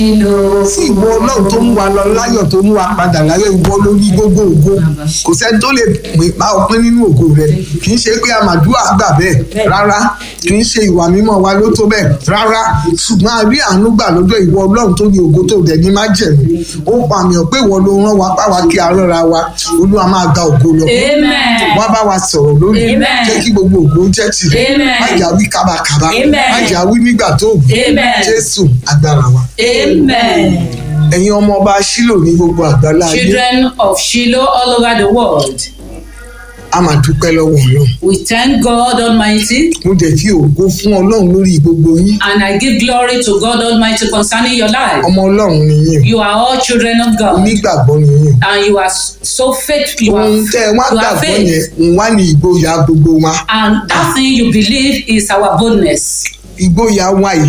sí ìwọ ọlọ́run tó mú wa lọ láyọ̀ tó mú wa padà láyọ̀ ìwọ lórí gbogbo ògo kò sẹ́ni tó lè pè bá ọpẹ́ nínú ògo rẹ kì í ṣe pé àmàdúrà gbà bẹ́ẹ̀ rárá kì í ṣe ìwà mímọ́ wa ló tó bẹ́ẹ̀ rárá ṣùgbọ́n a rí àánú gbà lọ́dọ̀ ìwọ ọlọ́run tó ní ògo tó dẹ̀ ní má jẹ̀mú ó pa àmì ọ̀ pé ìwọ ló rán wa páwa kí a rọ́ra wa olúwa máa gba ògo lọ Amen. wá bá wa sọ̀rọ̀ lónìí Amen. jẹ́ kí gbogbo ògo jẹ́ tirẹ̀ Amen. má jà wí kábàkábà Amen. má jà wí nígbà tó wù Amen. jésù agbára wa Amen. ẹ̀yin ọmọ ọba sílò ní gbogbo àgbálá ayé Children of Shiloh all over the world, a máa dúpẹ́ lọ́wọ́ ọlọ́run we thank God Almighty mo dẹ̀ fi ògo fún ọlọ́run lórí gbogbo yín and I give glory to God Almighty concerning your life. ọmọ ọlọ́run ni yín You are all children of o God onígbàgbọ́ ni yín and you are so faithful. You o are, ohun tẹ́ ẹ wá you are gbàgbọ́ yẹn faith. ń wá ní ìgboyà gbogbo wa And that thing you believe is our boldness. ìgboyà wa yìí